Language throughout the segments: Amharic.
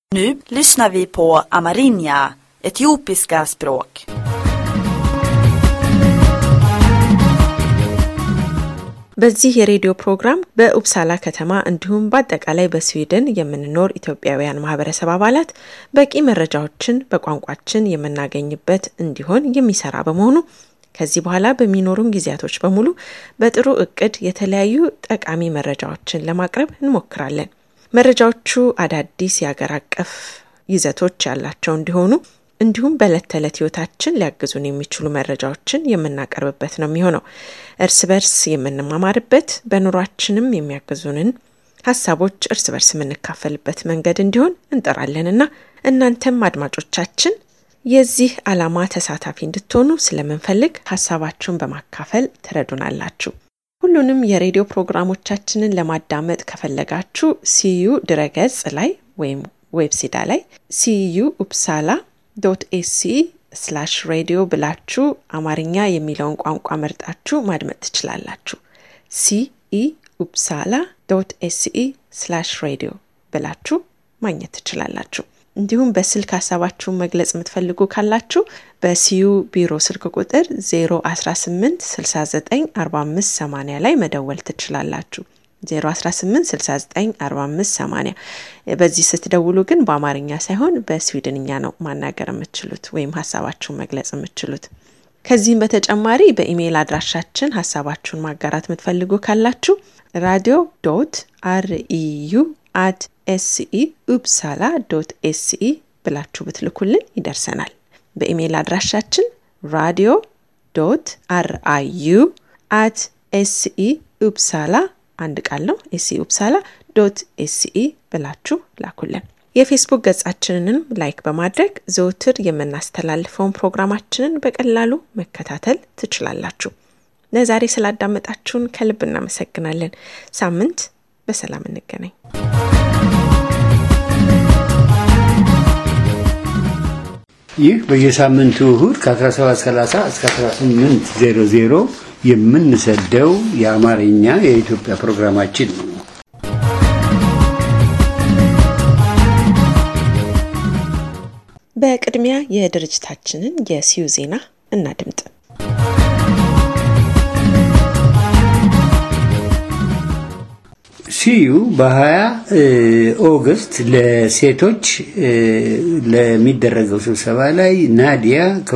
Nu lyssnar vi på amerinja, etiopiska språk. በዚህ የሬዲዮ ፕሮግራም በኡፕሳላ ከተማ እንዲሁም በአጠቃላይ በስዊድን የምንኖር ኢትዮጵያውያን ማህበረሰብ አባላት በቂ መረጃዎችን በቋንቋችን የምናገኝበት እንዲሆን የሚሰራ በመሆኑ ከዚህ በኋላ በሚኖሩን ጊዜያቶች በሙሉ በጥሩ እቅድ የተለያዩ ጠቃሚ መረጃዎችን ለማቅረብ እንሞክራለን። መረጃዎቹ አዳዲስ የአገር አቀፍ ይዘቶች ያላቸው እንዲሆኑ እንዲሁም በዕለት ተዕለት ህይወታችን ሊያግዙን የሚችሉ መረጃዎችን የምናቀርብበት ነው የሚሆነው። እርስ በርስ የምንማማርበት በኑሯችንም የሚያግዙንን ሀሳቦች እርስ በርስ የምንካፈልበት መንገድ እንዲሆን እንጠራለንና እናንተም አድማጮቻችን የዚህ ዓላማ ተሳታፊ እንድትሆኑ ስለምንፈልግ ሀሳባችሁን በማካፈል ትረዱናላችሁ። ሁሉንም የሬዲዮ ፕሮግራሞቻችንን ለማዳመጥ ከፈለጋችሁ ሲዩ ድረገጽ ላይ ወይም ዌብሲዳ ላይ ሲዩ ኡፕሳላ ዶት ኤሲ ስላሽ ሬዲዮ ብላችሁ አማርኛ የሚለውን ቋንቋ መርጣችሁ ማድመጥ ትችላላችሁ። ሲኢ ኡፕሳላ ዶት ኤሲኢ ስላሽ ሬዲዮ ብላችሁ ማግኘት ትችላላችሁ። እንዲሁም በስልክ ሀሳባችሁን መግለጽ የምትፈልጉ ካላችሁ በሲዩ ቢሮ ስልክ ቁጥር 018 69 45 80 ላይ መደወል ትችላላችሁ። 018694580 በዚህ ስትደውሉ ግን በአማርኛ ሳይሆን በስዊድንኛ ነው ማናገር የምትችሉት ወይም ሀሳባችሁን መግለጽ የምትችሉት። ከዚህም በተጨማሪ በኢሜይል አድራሻችን ሀሳባችሁን ማጋራት የምትፈልጉ ካላችሁ ራዲዮ ዶት አርኢዩ አት ኤስኢ ኡፕሳላ ዶት ኤስኢ ብላችሁ ብትልኩልን ይደርሰናል። በኢሜይል አድራሻችን ራዲዮ ዶት አርአዩ አት ኤስኢ ኡፕሳላ አንድ ቃል ነው። ኤስኢ ኡፕሳላ ዶት ኤስኢ ብላችሁ ላኩልን። የፌስቡክ ገጻችንንም ላይክ በማድረግ ዘውትር የምናስተላልፈውን ፕሮግራማችንን በቀላሉ መከታተል ትችላላችሁ። ለዛሬ ስላዳመጣችሁን ከልብ እናመሰግናለን። ሳምንት በሰላም እንገናኝ። ይህ በየሳምንቱ እሁድ ከ1730 እስከ 1800 የምንሰደው የአማርኛ የኢትዮጵያ ፕሮግራማችን ነው። በቅድሚያ የድርጅታችንን የሲዩ ዜና እናድምጥ። ሲዩ በ20 ኦገስት ለሴቶች ለሚደረገው ስብሰባ ላይ ናዲያ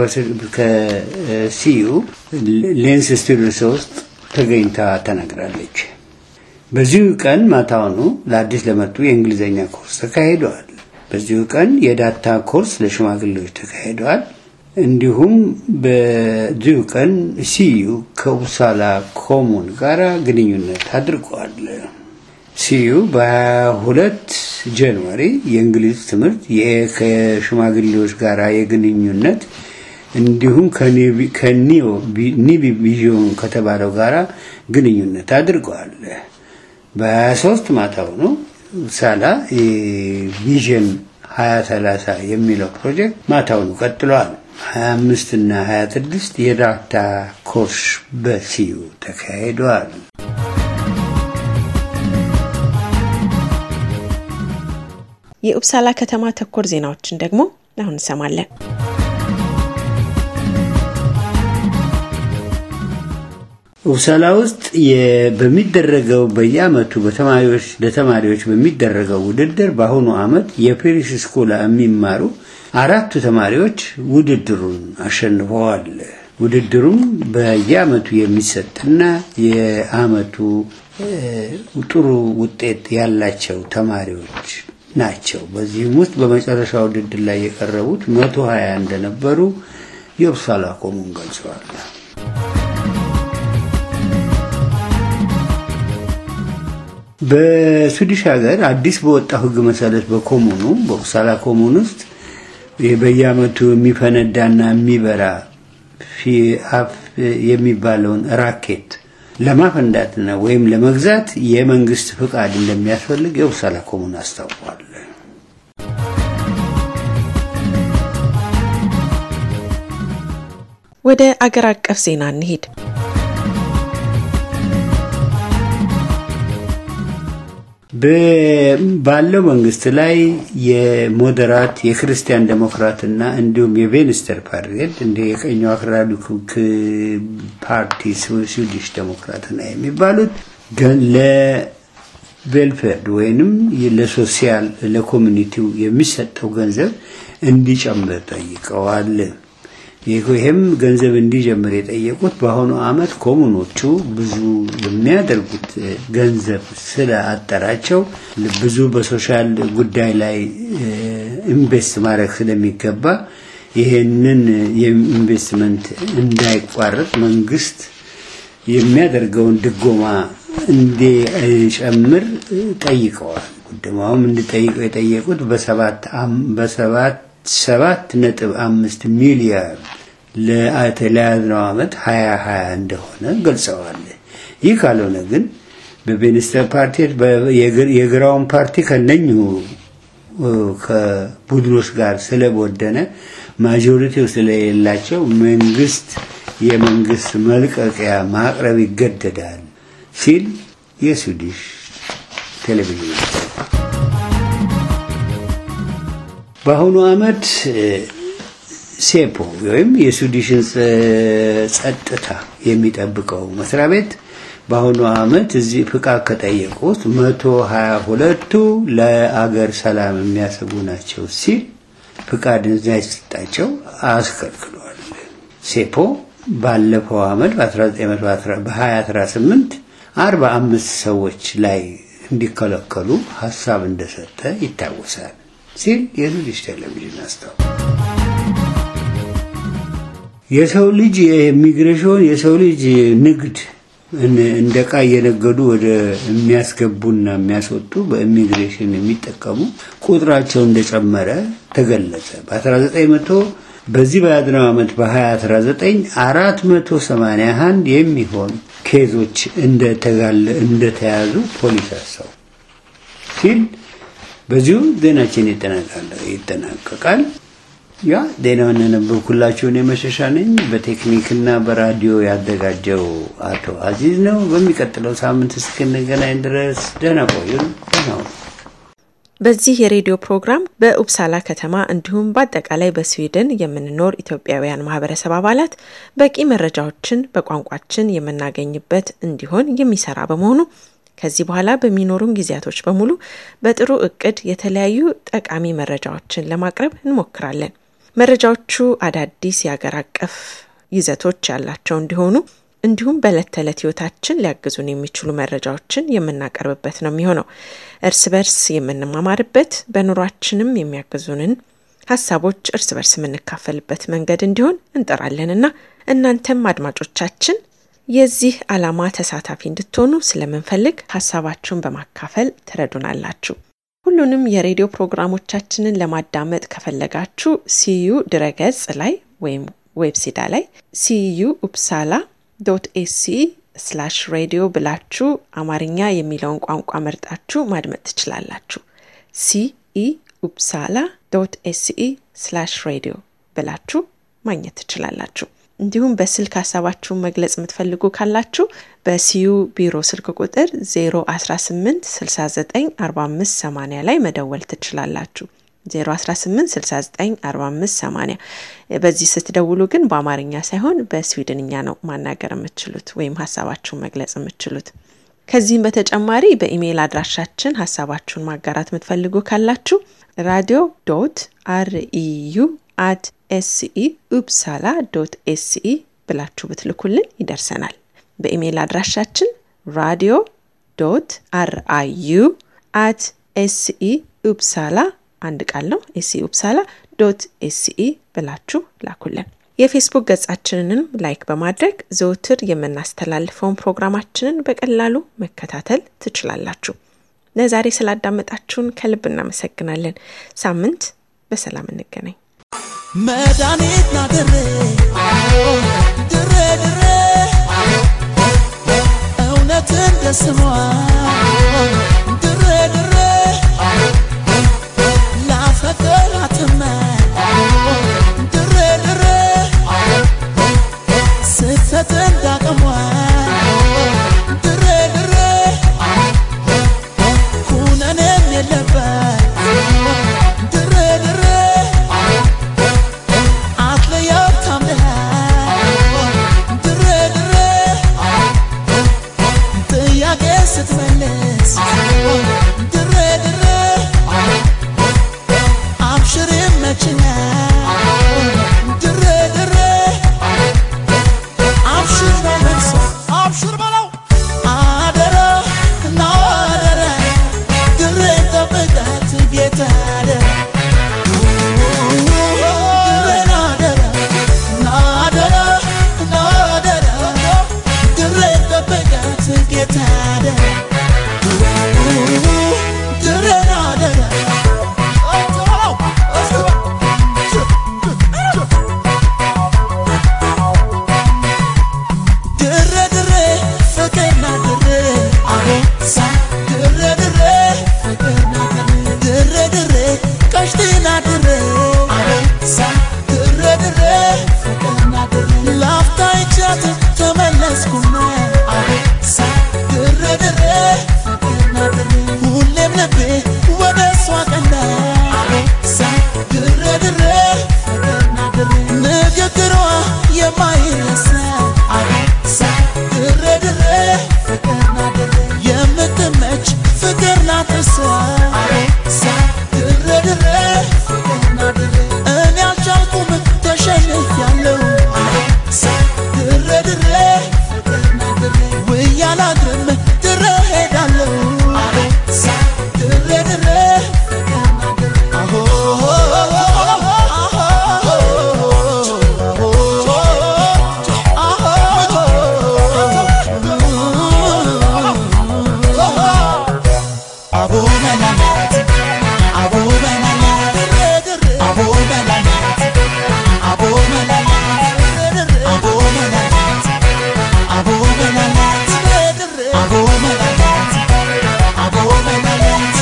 ከሲዩ ሌንስ ስቱዲዮ ውስጥ ተገኝታ ተናግራለች። በዚሁ ቀን ማታውኑ ለአዲስ ለመጡ የእንግሊዝኛ ኮርስ ተካሂደዋል። በዚሁ ቀን የዳታ ኮርስ ለሽማግሌዎች ተካሂደዋል። እንዲሁም በዚሁ ቀን ሲዩ ከኡፕሳላ ኮሙን ጋር ግንኙነት አድርገዋል። ሲዩ በ22 ጃንዋሪ የእንግሊዝ ትምህርት ከሽማግሌዎች ጋር የግንኙነት እንዲሁም ከኒቢ ቪዥን ከተባለው ጋር ግንኙነት አድርገዋል። በ23 ማታው ነው ሳላ ቪዥን 2030 የሚለው ፕሮጀክት ማታውኑ ቀጥለዋል። 25 እና 26 የዳታ ኮርስ በሲዩ ተካሂደዋል። የኡፕሳላ ከተማ ተኮር ዜናዎችን ደግሞ አሁን እንሰማለን። ኡፕሳላ ውስጥ በሚደረገው በየአመቱ በተማሪዎች ለተማሪዎች በሚደረገው ውድድር በአሁኑ አመት የፔሪስ ስኮላ የሚማሩ አራቱ ተማሪዎች ውድድሩን አሸንፈዋል። ውድድሩም በየአመቱ የሚሰጥና የአመቱ ጥሩ ውጤት ያላቸው ተማሪዎች ናቸው። በዚህም ውስጥ በመጨረሻ ውድድር ላይ የቀረቡት መቶ ሀያ እንደነበሩ የኡፕሳላ ኮሙን ገልጸዋል። በስዊዲሽ ሀገር አዲስ በወጣው ሕግ መሰረት በኮሙኑ በኡፕሳላ ኮሙን ውስጥ በየአመቱ የሚፈነዳና የሚበራ ፊአፍ የሚባለውን ራኬት ለማፈንዳትና ወይም ለመግዛት የመንግስት ፍቃድ እንደሚያስፈልግ የኡፕሳላ ኮሙን አስታውቋል። ወደ አገር አቀፍ ዜና እንሂድ። ባለው መንግስት ላይ የሞደራት የክርስቲያን ዴሞክራትና እንዲሁም የቬንስተር ፓርቲ እንደ የቀኛው አክራሪ ፓርቲ ስዊዲሽ ዴሞክራትና የሚባሉት ለቬልፌርድ ወይንም ለሶሲያል ለኮሚኒቲው የሚሰጠው ገንዘብ እንዲጨምር ጠይቀዋል። ይህም ገንዘብ እንዲጀምር የጠየቁት በአሁኑ አመት ኮሙኖቹ ብዙ የሚያደርጉት ገንዘብ ስለአጠራቸው ብዙ በሶሻል ጉዳይ ላይ ኢንቨስት ማድረግ ስለሚገባ ይህንን የኢንቨስትመንት እንዳይቋረጥ መንግስት የሚያደርገውን ድጎማ እንዲጨምር ጠይቀዋል። ጉድማውም እንዲጠይቀው የጠየቁት በሰባት በሰባት ሰባት ነጥብ አምስት ሚሊያርድ ለተለያዝነው ዓመት ሀያ ሀያ እንደሆነ ገልጸዋል። ይህ ካልሆነ ግን በቬኒስተር ፓርቲ የግራውን ፓርቲ ከነኙ ከቡድኖች ጋር ስለቦደነ ማጆሪቲው ስለሌላቸው መንግስት የመንግስት መልቀቂያ ማቅረብ ይገደዳል ሲል የስዊዲሽ ቴሌቪዥን በአሁኑ አመት ሴፖ ወይም የስዊዲሽን ጸጥታ የሚጠብቀው መስሪያ ቤት በአሁኑ አመት እዚህ ፍቃድ ከጠየቁት መቶ ሀያ ሁለቱ ለአገር ሰላም የሚያሰጉ ናቸው ሲል ፍቃድ እንዳይሰጣቸው አስከልክሏል። ሴፖ ባለፈው አመት በ2018 አርባ አምስት ሰዎች ላይ እንዲከለከሉ ሀሳብ እንደሰጠ ይታወሳል ሲል የስዊዲሽ ቴሌቪዥን አስታው የሰው ልጅ የኢሚግሬሽን የሰው ልጅ ንግድ እንደ ዕቃ እየነገዱ ወደ የሚያስገቡና የሚያስወጡ በኢሚግሬሽን የሚጠቀሙ ቁጥራቸው እንደጨመረ ተገለጸ። በ1900 በዚህ በያዝነው ዓመት በ2019 481 የሚሆን ኬዞች እንደተጋለ እንደተያዙ ፖሊስ አሳው ሲል በዚሁ ዜናችን ይጠናቀቃል። ያ ዜናውን ያነበብኩላችሁን የመሸሻ ነኝ። በቴክኒክና በራዲዮ ያዘጋጀው አቶ አዚዝ ነው። በሚቀጥለው ሳምንት እስክንገናኝ ድረስ ደህና ቆዩን። ደህና ሁኑ። በዚህ የሬዲዮ ፕሮግራም በኡፕሳላ ከተማ እንዲሁም በአጠቃላይ በስዊድን የምንኖር ኢትዮጵያውያን ማህበረሰብ አባላት በቂ መረጃዎችን በቋንቋችን የምናገኝበት እንዲሆን የሚሰራ በመሆኑ ከዚህ በኋላ በሚኖሩን ጊዜያቶች በሙሉ በጥሩ እቅድ የተለያዩ ጠቃሚ መረጃዎችን ለማቅረብ እንሞክራለን። መረጃዎቹ አዳዲስ የአገር አቀፍ ይዘቶች ያላቸው እንዲሆኑ እንዲሁም በዕለት ተዕለት ህይወታችን ሊያግዙን የሚችሉ መረጃዎችን የምናቀርብበት ነው የሚሆነው። እርስ በርስ የምንማማርበት በኑሯችንም የሚያግዙንን ሀሳቦች እርስ በርስ የምንካፈልበት መንገድ እንዲሆን እንጠራለንና እናንተም አድማጮቻችን የዚህ ዓላማ ተሳታፊ እንድትሆኑ ስለምንፈልግ ሀሳባችሁን በማካፈል ትረዱናላችሁ። ሁሉንም የሬዲዮ ፕሮግራሞቻችንን ለማዳመጥ ከፈለጋችሁ ሲዩ ድረገጽ ላይ ወይም ዌብሲዳ ላይ ሲዩ ኡፕሳላ ዶት ኤሲ ስላሽ ሬዲዮ ብላችሁ አማርኛ የሚለውን ቋንቋ መርጣችሁ ማድመጥ ትችላላችሁ። ሲኢ ኡፕሳላ ዶት ኤሲኢ ስላሽ ሬዲዮ ብላችሁ ማግኘት ትችላላችሁ። እንዲሁም በስልክ ሀሳባችሁን መግለጽ የምትፈልጉ ካላችሁ በሲዩ ቢሮ ስልክ ቁጥር 018 69 45 80 ላይ መደወል ትችላላችሁ። 018694580 በዚህ ስትደውሉ ግን በአማርኛ ሳይሆን በስዊድንኛ ነው ማናገር የምትችሉት ወይም ሀሳባችሁን መግለጽ የምትችሉት። ከዚህም በተጨማሪ በኢሜይል አድራሻችን ሀሳባችሁን ማጋራት የምትፈልጉ ካላችሁ ራዲዮ ዶት አርኢዩ አት ኤስኢ ኡፕሳላ ዶት ኤስኢ ብላችሁ ብትልኩልን ይደርሰናል። በኢሜይል አድራሻችን ራዲዮ ዶት አርአዩ አት ኤስኢ ኡፕሳላ አንድ ቃል ነው። ኤስኢ ኡፕሳላ ዶት ኤስኢ ብላችሁ ላኩልን። የፌስቡክ ገጻችንንም ላይክ በማድረግ ዘውትር የምናስተላልፈውን ፕሮግራማችንን በቀላሉ መከታተል ትችላላችሁ። ለዛሬ ስላዳመጣችሁን ከልብ እናመሰግናለን። ሳምንት በሰላም እንገናኝ። መድኃኒት ና ድሬ ድሬ ድሬ እውነት እንደ ስሟ ድሬ ድሬ ላፈቅራትመ ድሬ ድሬ ስህተት እንዳቅሟ ድሬ ድሬ ኩነ ድሬ ድሬ ድሬ ላፍታ ይቻት ተመለስኩና ድሬ ድሬ ሁሌም ልቤ ወደ እሷ ቀና ድሬ ድሬ ንግግሯ የማይረሳ ድሬ ድሬ የምትመች ፍቅር ናት እሷ ድሬ ድሬ እኔ አልቻልኩም ተሸንፊያለሁ ድሬ ድሬ ውዬ አላድርም ድሬ ሄዳለሁ ድሬ ድሬ አሆ አቦ መላላት አቦ መላላት አቦ መላላት አቦ መላላት አቦ መላላት አቦ መላላት አቦ መላላት አቦ መላላት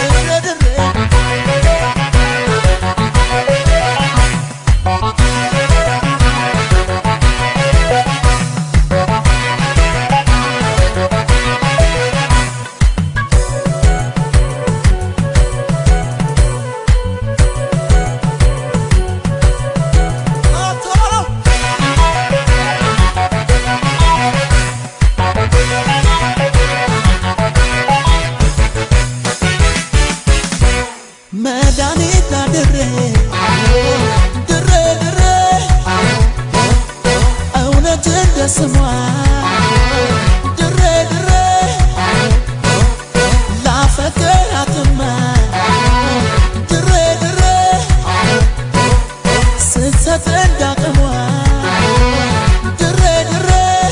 መድኃኒት ናድሬ ድሬ ድሬ እውነት እንደ ስሟ ድሬ ድሬ ላፈቅራትማ ድሬ ድሬ ስትሰጥ እንዳቅሟ ድሬ ድሬ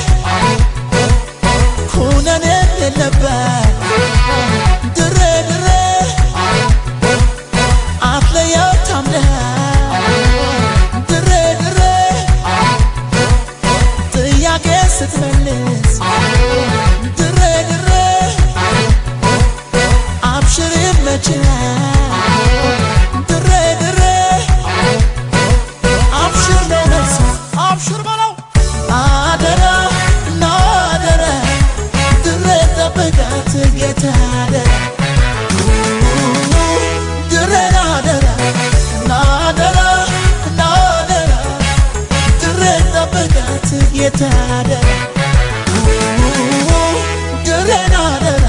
ኩነኔ የለባት ድሬ ድሬ አትለየው ታምነህ ድሬ ድሬ ጥያቄ ስትመልስ ድሬ ድሬ አብሽር ይመችሃል ድሬ ድሬ አብሽር ነው መልሱ አብሽር በለው አደራ ና አደራ ድሬ ጠብቃት ጌታ አደራ ድሬ ናደራ ናደራ ናደራ ድሬ ጠብቃት ጌታ አደራ ድሬ ናደራ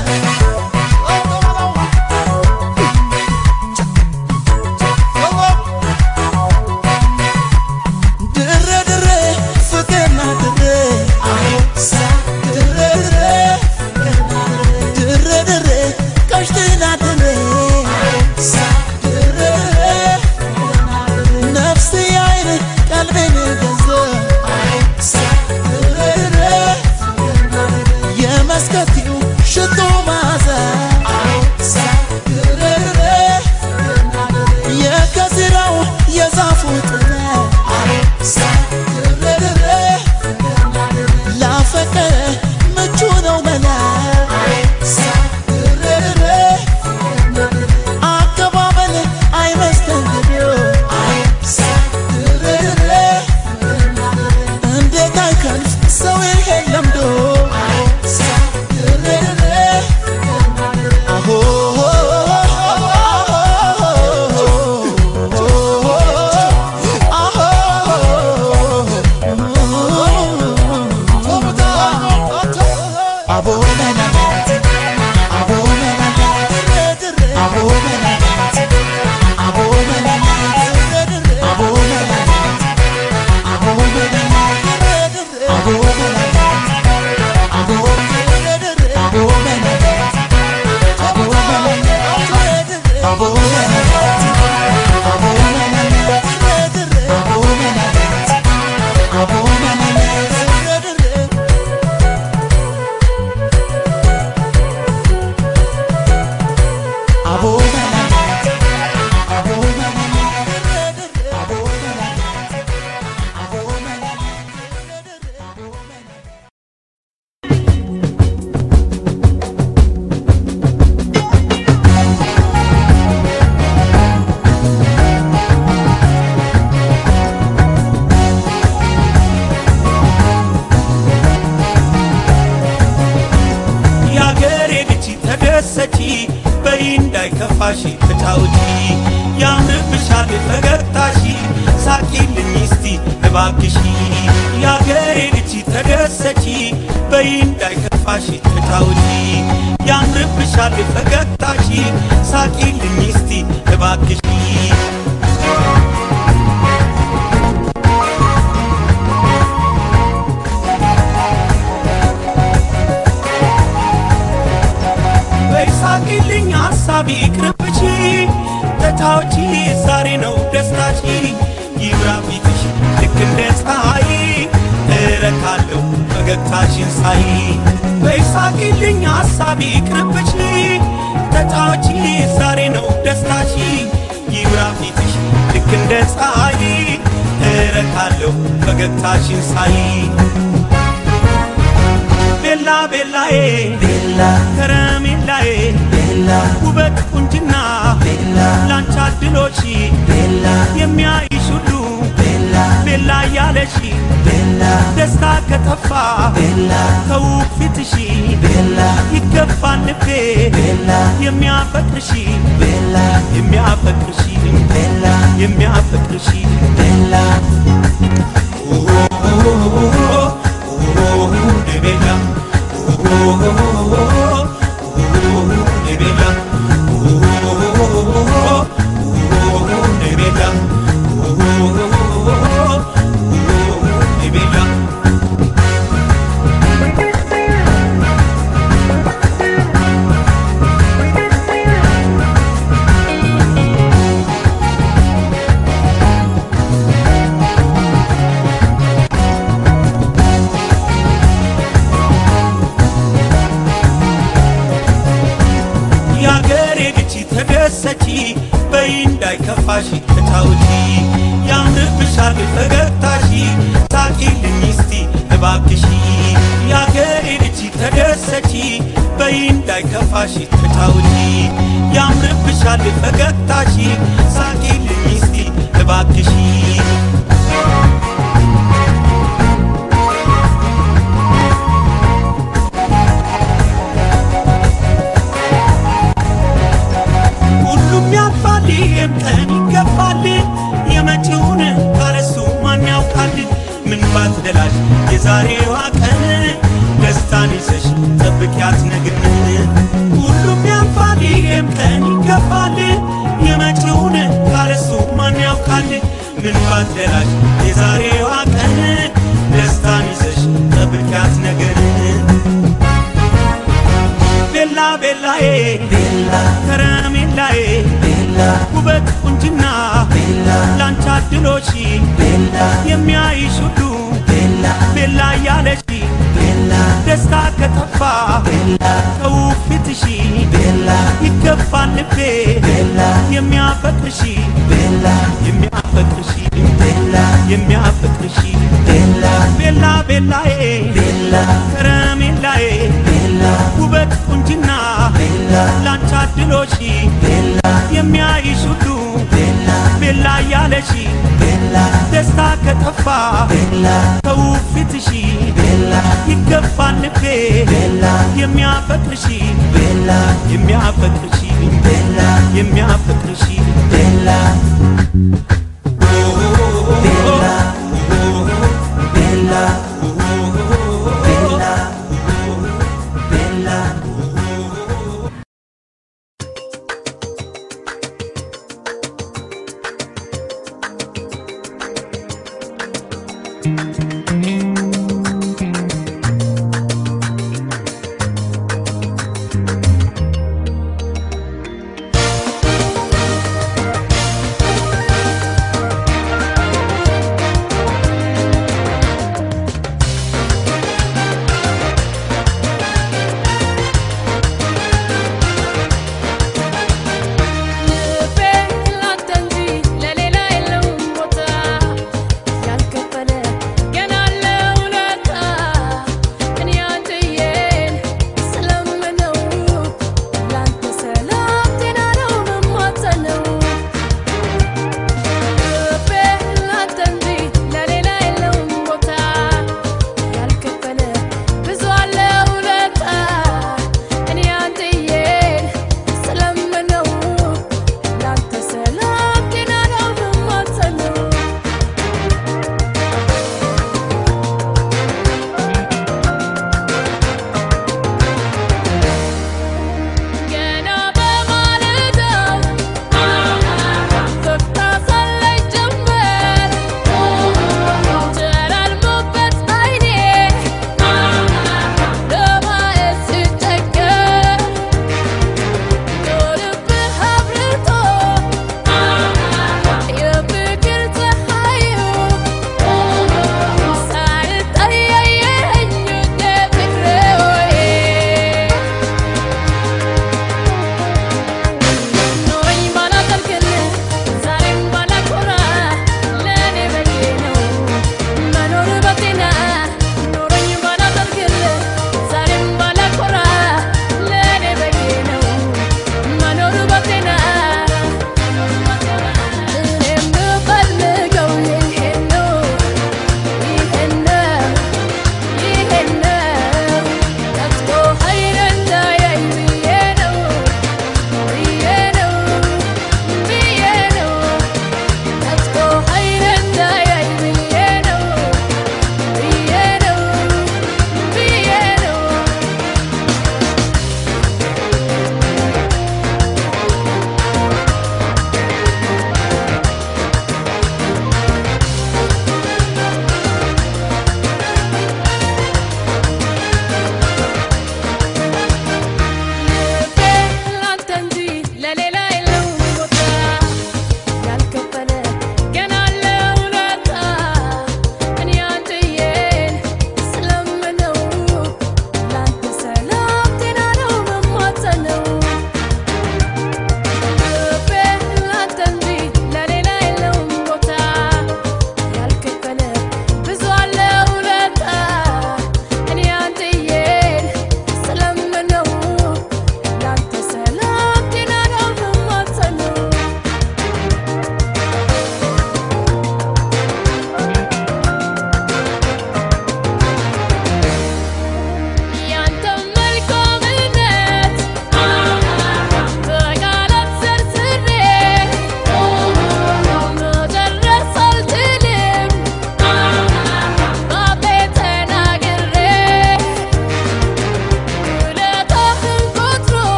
ድሬ ድሬ ፍቅርና ድሬ ሳ ድሬ ድሬ ድሬ ድሬ ቀሽትና ድሬ ሳ ድሬ ድሬ ነፍስ አይን ቀልቤን ገዛ ሳ ድሬ ያምርብሻል ፈገግታሺ ሳቂልኝ እስቲ እባክሺ የአገሬ ልጅ ተደሰቺ በይ እንዳይከፋሽ ተጫውቺ ያምርብሻል ፈገግታሺ ሳቂልኝ እስቲ እባክሺ በይሳቂልኝ ሐሳቢ ቅርብቺ ተታዎቺ ዛሬ ነው ደስታቺ ይብራ ፊትሽ ልክ እንደ ፀሐይ እረካለሁ ፈገግታሽን ሳይ በይሳቂልኝ ሐሳቢ ቅርብቺ ተታዎቺ ዛሬ ነው ደስታቺ ይብራ ፊትሽ ልክ እንደ ፀሐይ እረካለሁ ፈገግታሽን ሳይ ቤላ ቤላዬ ቤላ ከረሜላዬ ቤላ ውበት ቁንጅና ቤላ ላንቺ አድሎሽ ቤላ የሚያይሽ ሁሉ ቤላ ቤላ እያለሽ ቤላ ደስታ ከጠፋ ቤላ ከውብ ፊትሽ ቤላ ይገባል ልቤ ቤላ የሚያፈቅርሽ ቤላ የሚያፈቅርሽ ቤላ የሚያፈቅርሽ ቤላ ቤላ ቤላ ቤላ የአገሬ ልጅ ተደሰቺ በይ እንዳይከፋሽ ተጫውቺ ያምርብሻል ፈገግታሺ ሳቂልኝ እስቲ እባክሺ የአገሬ ልጅ ተደሰቺ በይ እንዳይከፋሽ ተጫውቺ ያምርብሻል ፈገግታሺ ሳቂልኝ እስቲ እባክሺ ሁሉም ያልፋል፣ ይህም ቀን ይገፋል። የመጪውን ካለሱ ማን ያውቃል? ምን ባትደላሽ የዛሬዋ ቀን ደስታን ይዘሽ ጠብቂያት ነገን። ሁሉም ያልፋል፣ ይህም ቀን ይገፋል። የመጪውን ካለሱ ማን ያውቃል? ምን ባትደላሽ የዛሬዋ ቀን ደስታን ይዘሽ ጠብቂያት ነገን። ቤላ ቤላዬ ቤላ ከረሜላዬ ቤላ ውበት ቁንጅና ቤላ ላንቺ አድሎሽ ቤላ የሚያይሽ ሁሉ ቤላ ቤላ እያለሽ ቤላ ደስታ ከጠፋ ቤላ ከውብ ፊትሽ ቤላ ይገባል ልቤ ቤላ የሚያፈቅርሽ ቤላ የሚያፈቅርሽ ቤላ የሚያፈቅርሽ ቤላ ቤላ ቤላዬ ቤላ ከረሜላዬ ቤላ ውበት ቁንጅና ቤላ ላንቺ አድሎሽ ቤላ የሚያይሽ ሁሉ ቤላ ቤላ እያለሽ ቤላ ደስታ ከጠፋ ቤላ ከውብ ፊትሽ ቤላ ይገባል ልቤ ቤላ የሚያፈቅርሽ ቤላ የሚያፈቅርሽ ቤላ የሚያፈቅርሽ ቤላ ቤላ ቤላ ቤላ ቤላ ለሌላ የለውም ቦታ ያልከፈለ ገና አለ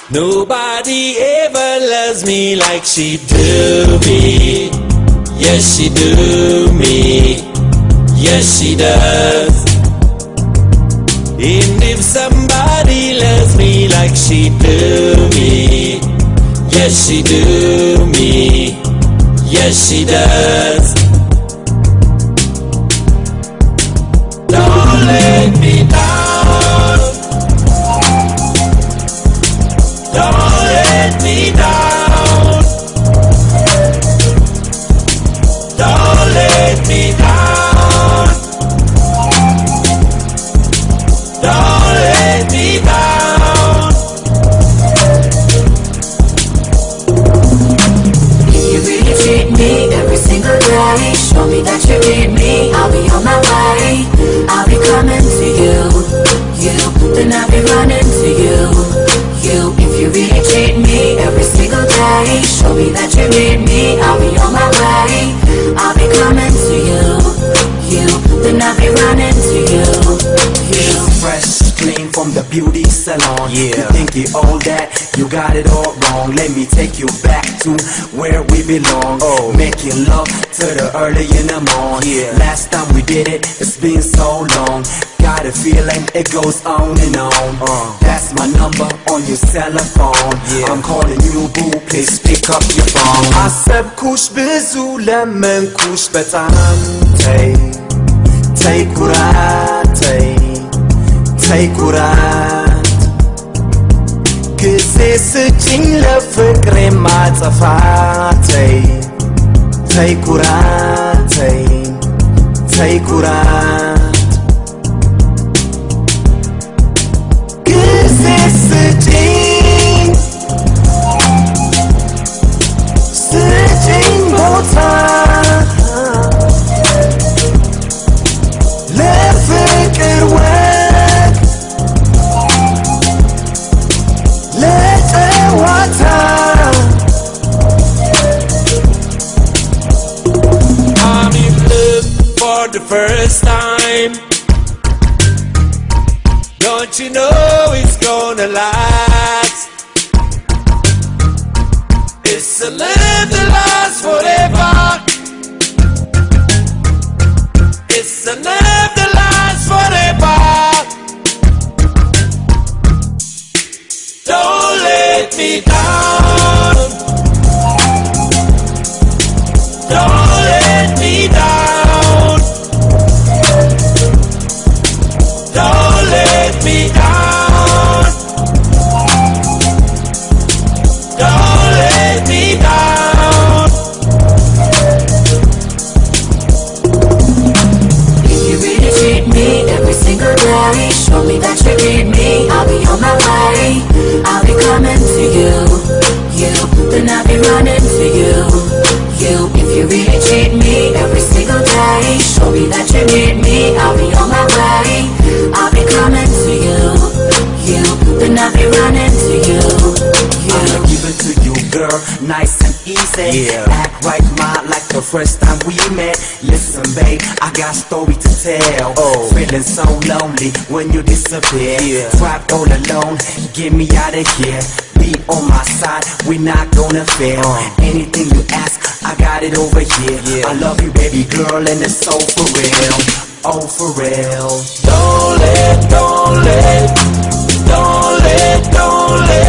Nobody ever loves me like she do me. Yes, she do me. Yes, she does. And if somebody loves me like she do me, yes, she do me. Yes, she does. Don't let me down. Don't let me down. Don't let me down. Don't let me down. If you really treat me every single day, show me that you need me. I'll be on my way. I'll be coming to you. You, then I'll be running to you. You, if you really treat me every single day, show me that you need me. I'll be on my way. I'll be coming to you. You, then I'll be running to you. You. fresh, clean from the beauty salon. Yeah. You think you all that, you got it all wrong. Let me take you back to where we belong. Oh. Making love to the early in the morning. Yeah. Last time we did it, it's been so long. Got a feeling it goes on and on. Uh. That's my number on your cell phone. Yeah. I'm calling you boo, please pick up your phone. አሰብኩሽ ብዙ ለመንኩሽ በጣም ተይ ተይ ኩራት ተይ ተይ ኩራት ጊዜ ስጭኝ ለፍቅሬ ማጠፋ ተይ ተይ ኩራት ተይ ተይ ኩራት ጊዜ ስጭኝ ስጭኝ ቦታ ለፍቅር ወግ ለጨዋታ I'm in love for the first time. Don't you know it's gonna last? It's a love that lasts forever. It's a love that lasts forever. Don't let me down. Don't let me down. Don't let me down. Don't let me down. If you really treat me every single day, show me that you need me. I'll be on my way. I'll be coming to you. You, then I'll be running to you. You, if you really treat me every single day, show me that you need me. I'll be on my way. I'll be coming to you. You, then I'll be running to you. I'ma You. give it to you, girl, nice and easy. Yeah. Act right, ma, like the first time we met. Listen, babe, I got story to tell. Oh, feeling so lonely when you disappear. Yeah. Trapped all alone, get me out of here. Be on my side, we're not gonna fail. Anything you ask, I got it over here. Yeah. I love you, baby girl, and it's so for real. Oh, for real. Don't let, don't let, don't let, don't let